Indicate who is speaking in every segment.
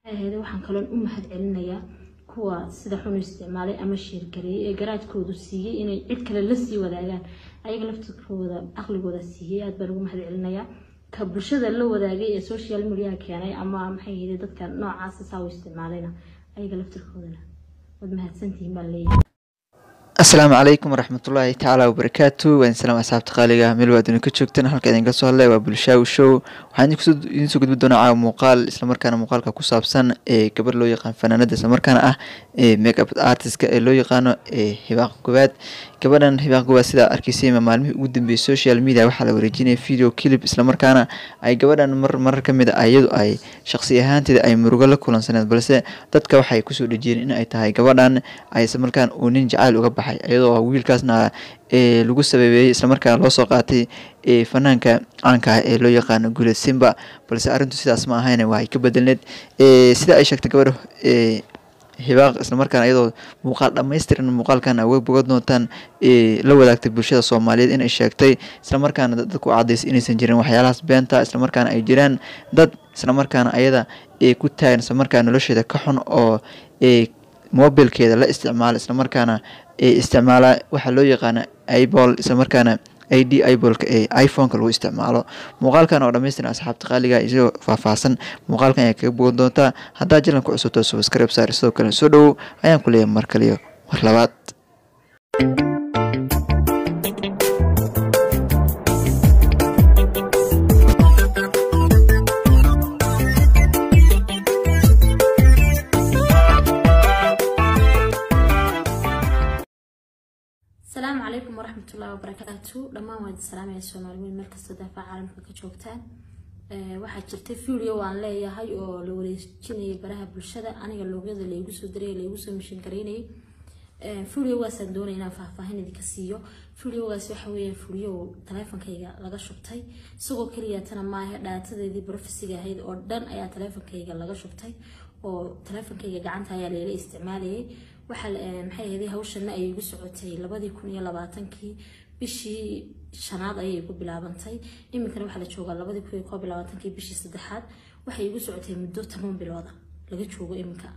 Speaker 1: ahayd waxaan kaloon u mahad celinayaa kuwa sida xun u isticmaalay ama sheergareeyay ee garaadkoodu siiyey inay cid kale la sii wadaagaan ayaga laftirkooda caqligooda siiyey aad baan ugu mahad celinayaa ka bulshada la wadaagay ee social mediaha keenay ama maxay ahayd dadka noocaasa saa u isticmaalayna ayaga laftirkoodana waad mahadsantihiin baan leeyahay
Speaker 2: asalaamu calaykum waraxmatullaahi tacaala wabarakaatu waan salaam asxaabta qaaliga meel waad idinka joogtaan halka idinka soo hadlay waa bulshaawi show waxaan idiin soo gudbi doonaa caawa muuqaal islamarkaana muuqaalka ku saabsan ee gabar loo yaqaan fanaanada islamarkaana ah ee makeup artistka ee loo yaqaano ee hibaaq gobaad gabadhan hibaaq gobaad sidaa arkaysay maalmihii ugu dambeeyay social media waxaa la wareejinaya video clip islamarkaana ay gabadhan mar marar ka mid a iyadu ay shaqsi ahaanteeda ay murugo la kulansaneed balse dadka waxay kusoo dhejiyeen in ay tahay gabadhan ay islamarkaan uu nin jacayl uga baxay iyadoo wiilkaasna ee lagu sababeeyey islamarkaana loo soo qaatay ee fanaanka caanka ah ee loo yaqaano guuled simba balse arrintu sidaas ma ahayn waa ay ka bedelneed sida ay sheegtay gabadha ee hibaaq islamarkaana iyadoo muuqaal dhammaystiran muuqaalkan awa boga doontaan la wadaagtay bulshada soomaaliyeed inay sheegtay islamarkaana dadku cadaysay inaysan jirin waxyaalahaas beenta islamarkaana ay jiraan dad islamarkaana ayada ee ku taagan islamarkaana nolosheeda ka xun oo ee mobilkeeda la isticmaala islamarkaana ee isticmaala waxaa loo yaqaana ibol islamarkaana i d ibolka ee iphoneka lagu isticmaalo muuqaalkan oo dhammaystiran asxaabta qaaliga isagoo faahfaahsan muuqaalkan ayaa kaga bogan doontaa haddaa jalan ku cusubto subscribe saar sidoo kale soo dhowow ayaan ku leeyahay mar kaliyo mar labaad
Speaker 1: asalaamu calaykum waraxmatullaahi wabarakaatu dhammaan waad salaamaya soomaaliweyn meel kastoo daafaca caalamka ka joogtaan waxaa jirta video waan leeyahay oo la wareejinayay baraha bulshada aniga loogyada laygu soo diray laygu soo mishin garaynayay videogaasaan doonaya inaan faahfaahin idinka siiyo videogaas waxa weeyaan video taleefonkayga laga shubtay isagoo keliya tana maaha dhaatadeedii brofesiga ahayd oo dhan ayaa taleefonkayga laga shubtay oo taleefonkayga gacanta ayaa leela isticmaalayay waxaa maxay ahayd hawshana ayay igu socotay labadii kun iyo labaatankii bishii shanaad ayay igu bilaabantay iminkana waxaa la joogaa labadii kun iyo koob iyo labaatankii bishii saddexaad waxay igu socotay muddo toban bilooda laga joogo iminka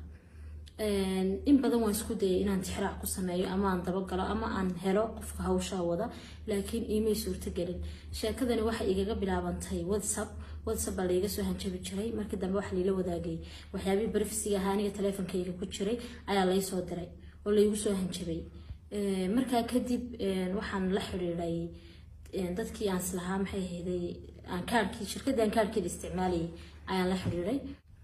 Speaker 1: in badan waan isku dayay inaan tixraac ku sameeyo ama aan dabagalo ama aan helo qofka hawshaa wada laakiin iimay suurtagelin sheekadani waxay igaga bilaabantay whatsapp whatsapp baa laiga soo hanjabi jiray markii dambe waxa laila wadaagay waxyaabihii barafsiga ahaa aniga taleefonkayga ku jiray ayaa laysoo diray oo laygu soo hanjabay markaa kadib waxaan la xidhiiday dadkii aan islahaa maxay ahayday aan kaarkii shirkadii aan kaarkeeda isticmaalayay ayaan la xidhiiday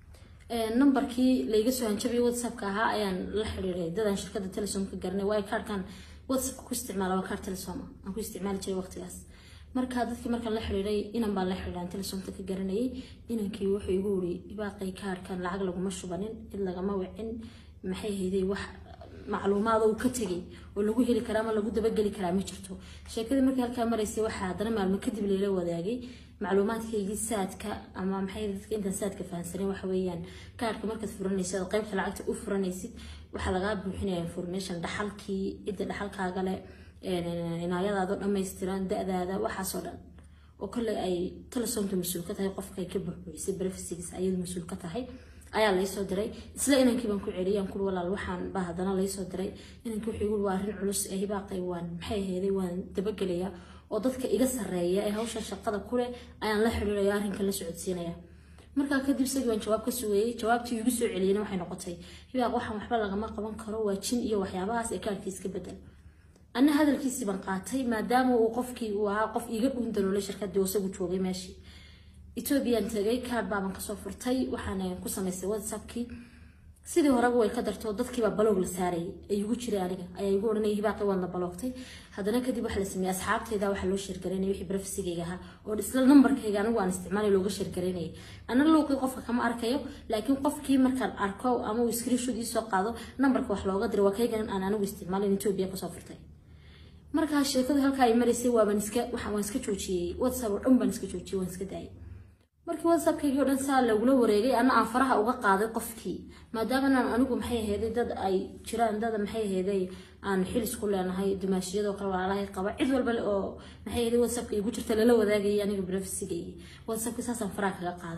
Speaker 1: nambarkii layga soo hanjabay whatsappka ahaa ayaan la xidhiiday dadaan shirkada telesom ka garanay waayo kaarkan whatsappka ku isticmaala waa kaar telesom aan ku isticmaali jiray waqtigaas markaa dadkii markaan la xidhiiday inan baan la xidhiidhan telesomta ka garanayay inankii wuxuu igu wuri ibaaqay kaarkan lacag laguma shubanin cid lagama wicin maxay hayday wax macluumaad uu ka tegay oo lagu heli karaa ama lagu dabageli karaa ma jirto sheekadii markii halkaa maraysay waxaa haddana maalmo kadib layla wadaagay macluumaadkaygii saadka ama maxay dadka intaan saadka fahansanin waxa weeyaan kaarka markaad furanaysid oo qaybta lacagta u furanaysid waxaa lagaa buuxinaya information dhaxalkii cidda dhaxalkaaga leh inaayadaado dhammaystiran da-daada waxaasoo dhan oo kale ay telesomka mas-uul ka tahay qofka ay ka buuxbuuxisay brefsigiis ayadu mas-uul ka tahay ayaa laysoo diray isla inankii baan ku celiyay aan kuli walaal waxaan baa haddana laysoo diray inankii wuxuu igu waa arrin culus ee hibaaqay waan maxay aheeday waan dabagelayaa oo dadka iga sarreeya ee hawsha shaqada kuleh ayaan la xidhiiraya arrinka la socodsiinaya markaa kadib isagii baan jawaab ka sugayay jawaabtii igu soo celiyana waxay noqotay hibaaq waxaan waxba lagama qaban karo waa jin iyo waxyaabahaas ee kaarkiis ka bedel ana hadalkiisii baan qaatay maadaama uu qofkii uu ahaa qof iiga dhuun daloolay shirkadii oo isagu joogay meeshii ethoobiyan tagay kaard baaban kasoo furtay waxaana ku samaystay whatsappkii sidii horeba way ka darto dadkiibaa baloog la saarayay ay igu jiray aniga ayaa igu odhanaya hibaaqi waadna baloogtay haddana kadib waxaa la sameeyey asxaabteyda waxaa loo sheergaraynaya wixii brefsigayga ahaa oo isla nambarkayga anigu aan isticmaalay looga sheergaraynayay ana luuqii qofka kama arkayo laakiin qofkii markaan arko ama uu screenshot iisoo qaado nambarka wax looga diray waa kaygan aan anigu isticmaalin etoobiya kasoo furtay markaa sheekadu halkaa ay maraysay waabaan iska waan iska joojiyey whatsapp oo dhan baan iska joojiyey waan iska daayay markii whatsappkaygii o dhan saa lagula wareegay ana aan faraha uga qaaday qofkii maadaama anigu maxay aheeday dad ay jiraan dad maxay aheeday aan xilis ku leenahay dumaashiyadoo kale walaalahay qaba cid walba oo maxay aheeday whatsappka igu jirta lala wadaagayay aniga brefsigayay whatsappka saasaan faraha kaga qaaday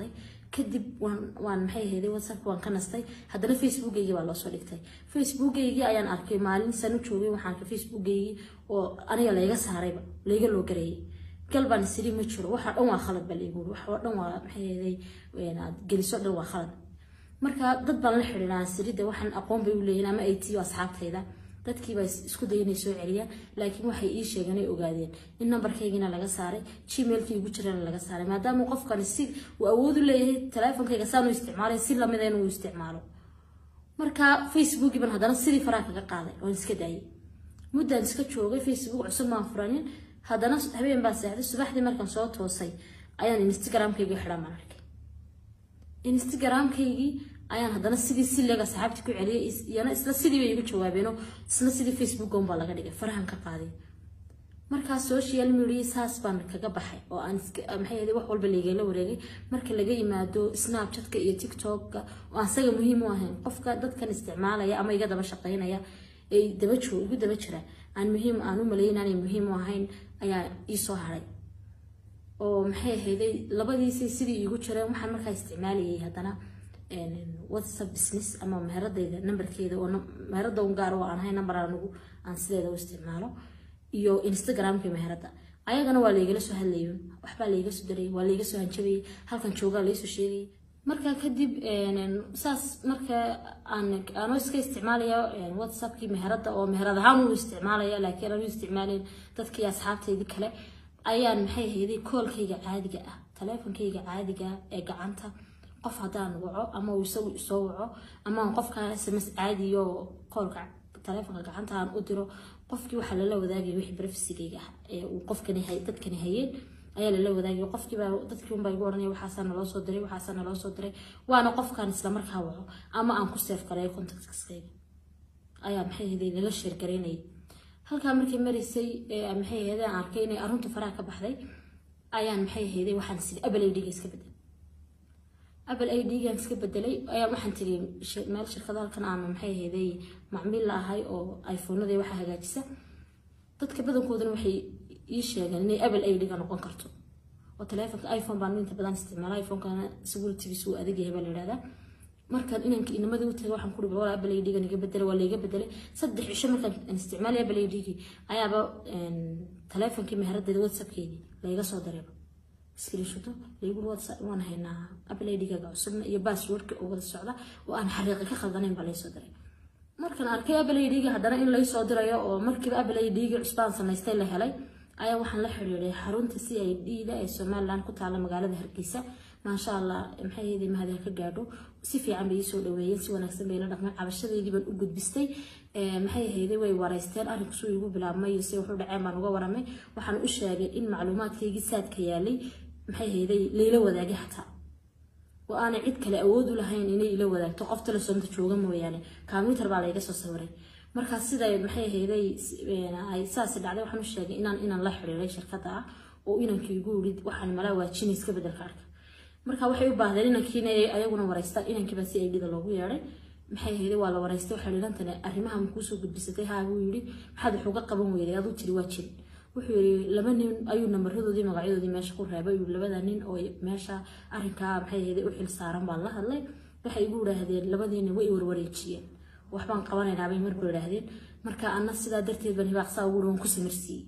Speaker 1: kadib waan waan maxay ahayday whatsapp waan ka nastay haddana facebookaygii baa loosoo dhigtay facebookaygii ayaan arkay maalin sanu joogay waxaan arkay facebookaygii oo aniga layga saarayba layga loo gareeyay galbaan siri ma jiro waxaa dhan waa khalad baa laygu wax oo dhan waa maxay ahayday aad geliso dhan waa khalad marka dad baan la xidhiidhaa sirida waxaan aqoon bay u leeyihin ama ay tiyo asxaabtayda dadkiibaa isku day inay soo celiyaan laakiin waxay ii sheegeen ay ogaadeen in nambarkaygiina laga saaray gmailkii igu jirana laga saaray maadaama qofkani si uu awood u leeyahay teleefonkayga saanu isticmaalay si lamida inuu isticmaalo marka facebookii baan haddana sidii faraa kaga qaaday oon iska daayay muddaan iska joogay facebook cusub maan furanin haddana habeen baan seexday subaxdii markaan soo toosay ayaan instagramkaygii xidhan baan arkay instagramkaygii ayaan haddana sidii sileega saxaabtii ku celiyay iyana isla sidii bay igu jawaabeeno isla sidii facebook on baa laga dhigay farahan ka qaaday markaa social media saas baan kaga baxay oo aan maxay ahayd wax walba laygala wareegay marka laga yimaado snapchatka iyo tiktoka oo aan saga muhiim u ahayn qofka dadkan isticmaalaya ama iga daba shaqeynaya ay daba joog igu daba jira aan muhiim aan u malayn aanay muhiim u ahayn ayaa iisoo haray oo maxay ahayday labadiisay sidii iigu jireen waxaan markaa isticmaalayay haddana whatsapp business ama meheradayda nambarkeeda oo meherada un gaar oo aan ahay nambar anigu aan sideeda u isticmaalo iyo instagramka meherada ayagana waa laygala soo hadlayo waxbaa layga soo daray waa layga soo hanjabayay halkan joogaa laysoo sheegayay markaa kadib saas marka aan aanoo iska isticmaalaya whatsappkii meherada oo meherad ahaan u isticmaalaya laakiin aan u isticmaalayn dadkii asxaabtaydii kale ayaan maxay ahayday koolkayga caadiga ah taleefonkayga caadiga ee gacanta qof haddaan waco ama uu isagu isoo waco ama aan qofkaan sms caadiyo qoolka taleefonka gacanta aan u diro qofkii waxaa lala wadaagaya wixii brefsigayga ah ee uu qofkani hay dadkani hayeen ayaa lala wadaagaya qofkiibaa dadkii unbaa igu oranaya waxaasaa naloo soo diray waxaasaa naloo soo diray waana qofkaan islamarkaa waco ama aan ku seef gareeyo contactskayga ayaa maxay ahayday lala sheergaraynayay halkaa markay maraysay maxay ahayday aan arkay inay arunta faraha ka baxday ayaan maxay ahayday waxaan sidii abal idhiga iska bedelay apple i d-gan iska bedelay ayaa waxaan tegay meel shirkada halkan aan maxay ahayday macmiil la ahay oo iphonada waxa hagaajisa dadka badankoodana waxay ii sheegeen inay apple i d-ga noqon karto oo taleefonka iphone baan inta badan isticmaala iphonekana securitygiisu uu adag yahay baa la yidhahdaa markaan inanka inamadii u tagay waxaan ku dhibi walaa apple i d-gan iga bedelay waa layga bedelay saddex cisho markaan isticmaalay apple i d-gii ayaaba taleefonkii meheradeeda whatsappkeedii layga soo dareeba screenshoto laygu waan haynaa apple id-gaaga cusubna iyo passwordka oo wada socda oo aan xaqiiqi ka khaldanayn baa laysoo diray markaan arkay apple id-ga haddana in laysoo dirayo oo markiiba apple id-gi cusbaan samaystay la helay ayaa waxaan la xiriiray xarunta c i d-da ee somaliland ku taala magaalada hargeysa maasha allah maxay ahayday mahadin ka gaadho si fiican bay iisoo dhaweeyeen si wanaagsan bay la dhaqmeen cabashadeydii baan u gudbistay maxay ahayday way wareysteen arrinku suu igu bilaabmay iyo si wuxuu dhaceen baan uga waramay waxaan u sheegay in macluumaadkaygii saadka yaalay maxay ahayday layla wadaagay xataa oo aanay cid kale awood u lahayn inay ila wadaagto qof telesoonta jooga mooyaane combyuter baa layga soo sawiray markaas siday maxay ahayday ay saasi dhacday waxaan u sheegay inaan inaan la xiriiray shirkadda ah oo inankii igu yidhi waxaan malaa waajinay iska bedelka arka marka waxay u baahdeen inankiina ayaguna wareystaan inankiiba si aydhida loogu yeedhay maxay ahayday waa la wareystay waxay dhilantane arrimaha makuusoo gudbisatay haa buu yidhi maxaad wax uga qaban weyday aduu tiri waa jiri wuxuu yiri laba nin ayuu nambaradoodii magacyadoodii meesha ku reebay yuu labada nin oo meesha arrinkaa maxay ahayday u xil saaran baan la hadlay waxay igu yidhaahdeen labadiina way warwareejiyeen waxbaan qabanaynaa bay markuu yidhaahdeen marka anna sidaa darteed baan hibaaqsaa ugu waan ku samirsiiyey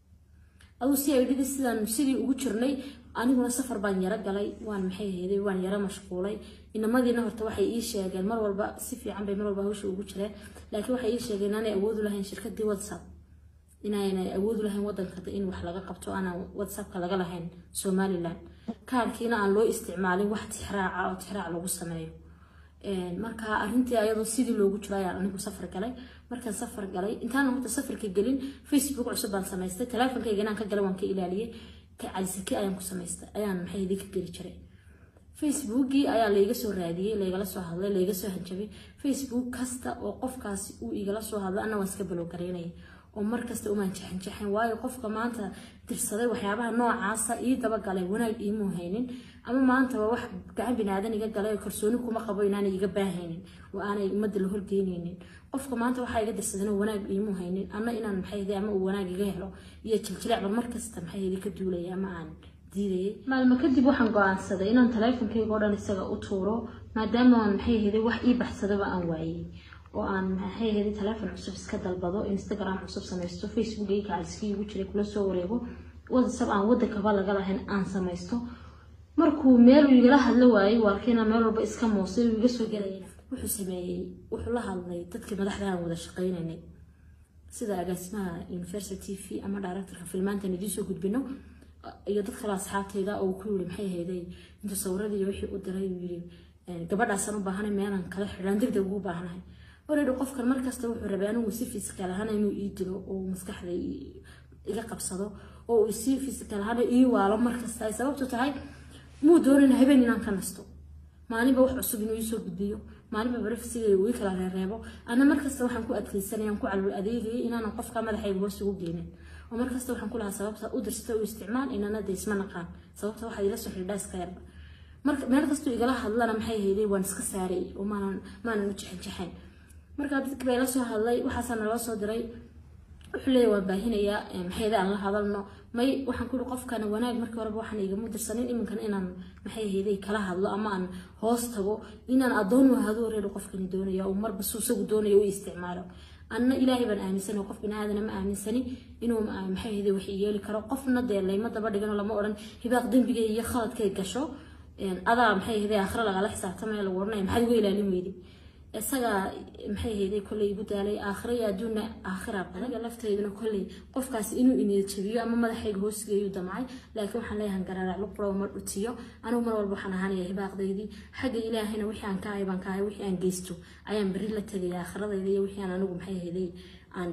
Speaker 1: aduu si ay dhidi sidaan sidii ugu jirnay aniguna safar baan yaro galay waan maxay ahayday waan yaro mashquulay inamadiina horta waxay ii sheegeen mar walba si fiican bay mar walba hawsha ugu jireen laakiin waxay ii sheegeen inaanay awood u lahayn shirkadii whatsapp inaanay awood u lahayn wadanka in wax laga qabto aanan whatsappka laga lahayn somaliland kaarkiina aan loo isticmaalin wax tixraaca oo tixraac lagu sameeyo marka arrintii ayadoo sidii loogu jiro ayaan anigu safar galay markaan safar galay intaan horta safarka gelin facebook cusub baan samaystay teleefonkayga inaan ka galay waan ka ilaaliyey ka calisake ayaan ku samaystay ayaan maxay idin ka geli jiray facebookii ayaa layga soo raadiyey laygala soo hadlay layga soo hanjabay facebook kasta oo qofkaasi uu igala soo hadlay anna waan iska balowgaraynaya oo markasta umaan jaxanjaxan waayo qofka maanta dirsaday waxyaabaha noocaasa ii dabagalay wanaag iimuu haynin ama maanta waa wax gacan binaadan iga galay oo kalsooni kuma qabo inaanay iga baahaynin oo aanay ummadda la horgeynaynin qofka maanta waxaa iga dirsadeen oo wanaag iimuu haynin anna inaan maxay ama uu wanaag iga helo iyo jiljileecba markasta maxay ka duulaya ama aan diidayay maalmo kadib waxaan go-aansaday inaan taleefonkayga oo dhan isaga u tuuro maadaama aan maxay ahayd wax ii baxsadaba aan waayey oo aan maxay ahayd taleefon cusub iska dalbado instagram cusub samaysto facebook ii kacaliskii ugu jiray kula soo wareego whatsapp aan wadankaba laga lahayn aan samaysto markuu meel uu igala hadlo waayey waarkiina meel walba iska muusay uu iga soo gelayna wuxuu sameeyey wuxuu la hadlay dadkii madaxda aan wada shaqaynaynay sida agaasimaha university v ama directorka filmaantan idiin soo gudbino iyo dad kale asxaabtayda oo ku yiri maxay ahayday inta sawiradii wixii u diray uu yiri gabadhaasaan u baahanay meelaan kala xidhaan degdeg ugu baahanahay already qofkan markasta wuxuu rabay anigu si physical ahaan inuu ii dilo oo maskaxda iga qabsado oo uu si physical ahaan ii waalo markasta ay sababtu tahay muu doonin habeen inaan ka nasto maalinba wax cusub inuu iisoo gudbiyo maalinba barafsiga uu kala reereebo ana markasta waxaan ku adkeysanaya ku calul adeegayay inaanan qofka madaxayga hoos ugu geynin oo markasta waxaan ku lahaa sababta u dirsata u isticmaal inana de isma naqaan sababta waxaad ila soo xidhaa iska yarba marka meel kastuu igala hadlana maxay hayday waan iska saaray oo maanan maanan u jexin jexayn marka dadki baa ila soo hadlay waxaasaa naloo soo diray wuxuu leeyahay waan baahinayaa maxayda aan la hadalno may waxaan kuri qofkana wanaag markii horeba waxaan igama dirsanin iminkan inaan maxay ahayday kala hadlo ama aan hoos tago inaan adoon wahado reero qofkani doonaya uu marba suu isagu doonaya u isticmaalo anna ilaahay baan aaminsani qof binaadana ma aaminsani inuu maxay ahayday wax yeeli karo qofna dee layma daba dhigano lama odhan hibaaq dembiga iyo khaladkay gasho adaa maxay ahayday aakhira lagala xisaabtamaya lagu odhanaya maxaad uga ilaalin weyday isaga maxay ahayday kolley igu daalay aakhira iyo adduunna aakhira anaga lafteyduna kolley qofkaas inuu iniyad jabiyo ama madaxayga hoosgeeyu damcay laakiin waxaan leeyahan garaarac luqlow ma dhutiyo anigu mar walba waxaan ahaanaya hibaaqdaydii xagga ilaahayna wixii aan ka ahay baan ka ahay wixii aan geysto ayaan berri la tegaya aakhiradayda iyo wixii aan anigu maxay ahayday aan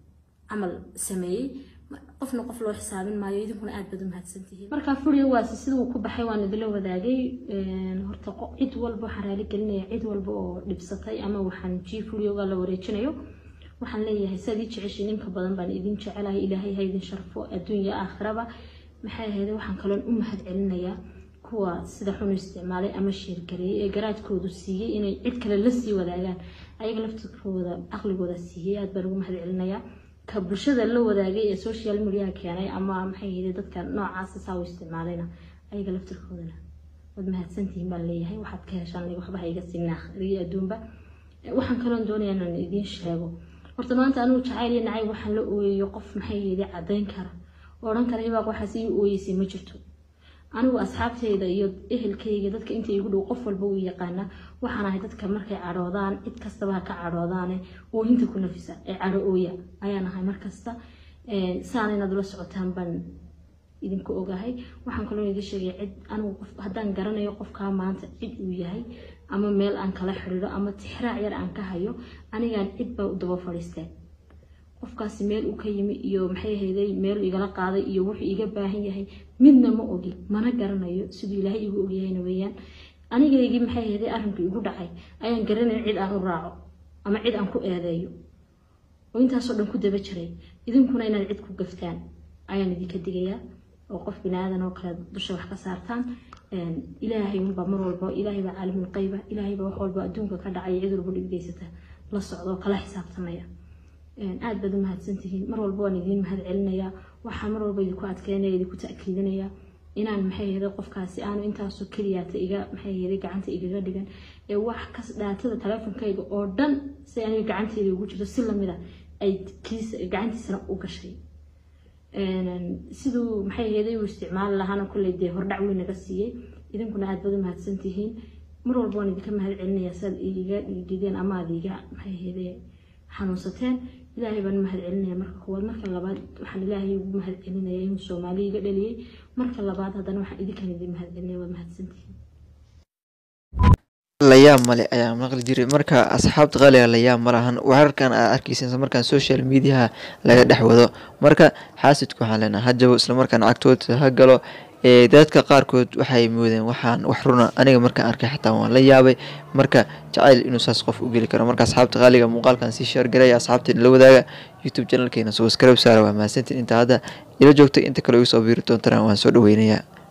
Speaker 1: camal sameeyey qofna qof loo xisaabin maayo idinkuna aad baad u mahadsantihiin markaa furiyowaasi siduu ku baxay waan idila wadaagay horta cid walba waxaan raali gelinaya cid walba oo dhibsatay ama waxaan jii furiyoga la wareejinayo waxaan leeyahay saad ii jeceshiin inka badan baan idin jecelahay ilaahay ha idin sharfo adduunya aakhiraba maxay ahayd waxaan kaloon u mahad celinayaa kuwa sida xun u isticmaalay ama sheergareeyay ee garaadkoodu siiyey inay cid kale la sii wadaagaan ayaga laftirkooda aqligooda siiyey aad baan ugu mahad celinayaa ka bulshada la wadaagay ee social mediaha keenay ama maxay yidhi dadka noocaasa saa u isticmaalayna ayaga laftirkoodana waad mahadsantihiin baan leeyahay waxaad ka heshaan waxba ha iga signaa akhriyo adduunba waxaan kaloon doonayaa inaan idiin sheego horta maanta anigu jacayl iyo nacayb waxaan la ooyayo qof maxay yidhi caddayn kara oo odhan kara ibaaq waxaas ii ooyeysay ma jirto anigu asxaabteyda iyo ehelkayga dadka inta igu dhow qof walba uu yaqaana waxaan ahay dadka markay cadhoodaan cid kastaba ha ka cadhoodaane oohinta ku nafisa ee cadho ooya ayaan ahay markasta saana inaad ula socotaan baan idinku ogahay waxaan kaloo idin sheegay cid anigu qof haddaan garanayo qofkaa maanta cid uu yahay ama meel aan kala xidhiidho ama tixraac yar aan ka hayo anigaan cid baa u daba fadhiisteen qofkaasi meel uu ka yimi iyo maxay ahayday meel igala qaaday iyo wuxuu iga baahan yahay midna ma ogi mana garanayo siduu ilaahay igu ogyahayna weeyaan anigaygii maxay ahayday arrinkii igu dhacay ayaan garanaya cid aan u raaco ama cid aan ku eedeeyo oo intaasoo dhan ku daba jiray idinkuna inaad cid ku gaftaan ayaan idinka digayaa oo qof binaadan oo kale dusha wax ka saartaan ilaahay unbaa mar walba ilaahay baa caalimul qayba ilaahay baa wax walba adduunka ka dhacaya cid walba dhibgeysata la socdo kala xisaabtamaya aad baad u mahadsantihiin mar walba waan idiin mahad celinayaa waxaan mar walba idinku adkeynaya idinku ta'kiidinayaa inaan maxay ahayday qofkaasi aanu intaasoo keliyaata iga maxay ahayday gacanta igaga dhigan ee wax kas dhaatada taleefonkayga oo dhan si aniga gacanteeda ugu jirto si lamida ay kiis gacantiisana u gashay siduu maxay ahayday uu isticmaali lahaana kolley dee hordhac weyn naga siiyey idinkuna aad baad u mahadsantihiin mar walba waan idinka mahad celinayaa siaad iga dhigideen ama aad iga maxay ahayday xanuunsateen ilaahay baan mahad celinaya marka koowaad marka labaad waxaan ilaahay ugu mahad celinaya inuu soomaali iga dhaliyey marka labaad haddana waxaan idinkan idin mahad celinaya waad mahadsantihiin
Speaker 2: layaab male ayaa maqli jiray marka asxaabta qaaliga layaab ma lahan wararkan aad arkeysa markaan social mediaha laga dhex wado marka xaasidku waxaan leenaha ha jabo islamarkaana cagtooda ha galo dadka qaarkood waxay moodeen waxaan wax runa aniga markaan arkay xataa waan la yaabay marka jacayl inuu saas qof u geli karo marka asxaabta qaaliga muuqaalkan sii sheergaraya asxaabteena la wadaaga youtube channelkeena subscribe saara waa mahadsantiin inta hadda ila joogtay inta kale igu soo biiri doontana waan soo dhaweynayaa